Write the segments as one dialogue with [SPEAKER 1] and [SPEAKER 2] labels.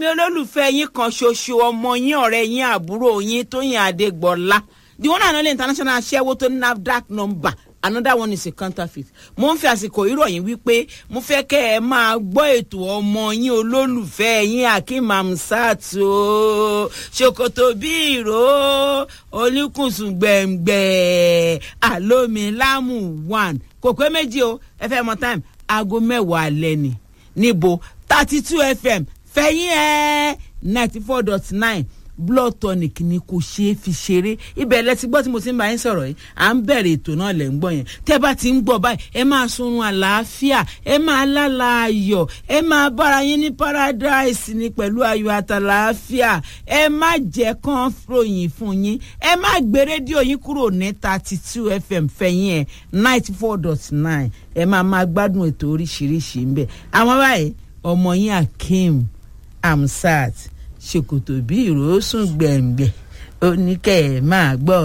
[SPEAKER 1] olólùfẹ́ yín kan ṣoṣo ọmọ yín ọ̀rẹ́ yín àbúrò yín Tóyìn Adégbọlá the one and only international aṣẹ́wó tó ní NAFDAC number another one is a counterfeit mo ń fi àsìkò ìròyìn wípé mo fẹ́ kẹ́ ẹ máa gbọ́ ètò ọmọ yín olólùfẹ́ yín Akeem Hamzat o ṣòkòtò bí ìró olùkùnsùn gbẹ̀ngbẹ̀ àlómilámù one kò pé méjì o ẹ fẹ́ mọ time aago mẹ́wàá alẹ́ ni níbo thirty two fm fẹ̀yìn ẹ̀ ninety four dot nine blood tonic ni kò ṣeé fi ṣeré ibẹ̀ lẹ ti gbọ́ tí mo ti ń bá yín sọ̀rọ̀ yìí à ń bẹ̀rẹ̀ ètò náà lẹ̀ ń gbọ́ yẹn tẹ́ bá ti ń gbọ́ báyìí ẹ máa sunrun àlàáfíà ẹ máa lálà ayọ̀ ẹ máa bára yín ní paradise ni pẹ̀lú ayọ̀ àtàlàáfíà ẹ má jẹ́ kán ròyìn fún yín ẹ má gbé rédíò yín kúrò ní thirty two fm fẹ̀yìn ẹ̀ ninety four dot nine ẹ máa máa gbádùn ètò oríṣiríṣi ń bẹ̀ àwọn báyìí ọmọ yín Akeem Hamzat ṣòkòtò bí ìrosùn gbẹ̀ngbẹ̀ oníkẹ́ ẹ̀ máa gbọ́.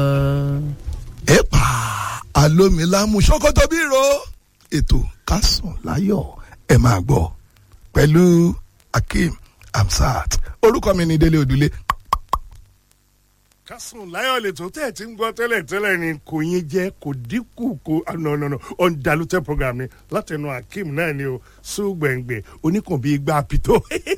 [SPEAKER 2] ẹ̀pà alómilámù ṣòkòtò bí ro ètò kásùn láyọ̀ ẹ̀ máa gbọ́ pẹ̀lú Akeem Hamzat orúkọ mi ni Délé Odùlé.
[SPEAKER 3] kásùn láyọ̀ lè tó tẹ̀ tí ń gbọ́ tẹ́lẹ̀ tẹ́lẹ̀ ni kò yín jẹ́ kò dínkù kò nọ̀nọ̀nọ̀ ọ̀ndàlútẹ̀ program ni látẹnu Akeem náà ni o sùgbẹ̀ngbẹ̀ oníkùn bíi gbà pìtó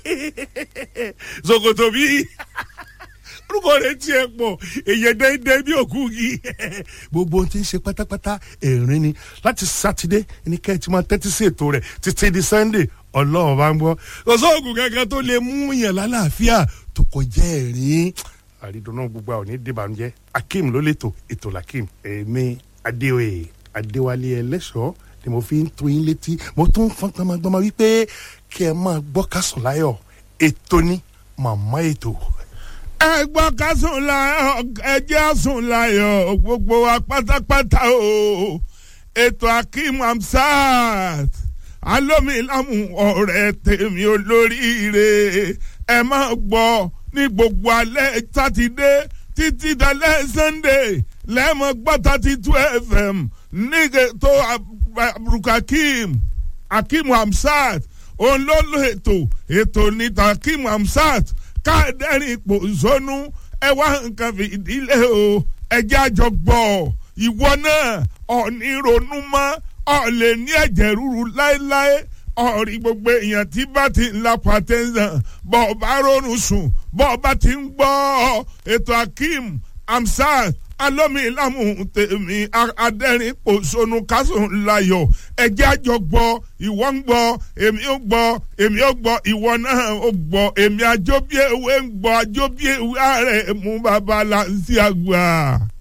[SPEAKER 3] ṣòkòtò bíi orúkọ rẹ̀ tiẹ̀ pọ̀ èyàn dẹ́ndẹ́ bí òkú yìí gbogbo ohun tí ń ṣe pátápátá ẹ̀rín ni láti sátidé ní kẹ́ ẹ ti máa tẹ́tí sí ètò rẹ̀ títí di sunday ọlọ́run bá ń gbọ́ kò sóògùn kankan tó lè mú yàn lálàáfíà tó kọjá ẹ̀rín àrídùnnú gbogbo àwọn onídìbànújẹ́ Akeem ló lè tò ètò làkìm èmi adéoyè adéwálé ẹlẹ́ṣọ́ ni mo fi ń tó yín létí mo tún fọ́n gbọmọgbọmọ wípé kí ẹ máa gbọ́ kásùn láyọ̀ ètò ní màmá ètò
[SPEAKER 4] ẹ gbọ́ ká sùn láyọ̀ ẹ jẹ́ sùn láyọ̀ gbogbo wa pátápátá o ètò Akeem Hamzat alómilámù ọ̀rẹ́ tèmi olóríire ẹ máa gbọ́ ní gbogbo alẹ́ sátidé títí dalẹ́ sunday lẹ́mọ̀ gbọ́ thirty two fm nígbè tó aburukakeem Akeem Hamzat òun ló lo ètò ètò níta Akeem Hamzat káàdẹ́rìn ipò zónú ẹ wá nǹkan fìdílé o ẹjẹ́ àjọ gbọ́ ìwọ náà ọ̀ní ronú mọ́ ọ̀ lè ní ẹ̀jẹ̀ ríru láéláé ọ̀rí gbogbo èèyàn tí bá ti ń la pàtẹ́sán bọ́ ọ bá rọrùn sùn bọ́ ọ bá ti ń gbọ́ ètò Akeem Hamzat alómilámù tèmi adẹ́rìn pòṣónú kásùn láyọ̀ ẹjẹ́ àjọ gbọ́ ìwọ ń gbọ́ èmi ó gbọ́ èmi ó gbọ́ ìwọ náà ó gbọ́ èmi àjọbí ewé ń gbọ́ àjọbí ewé ààrẹ mú bàbá là ń sí àgbà.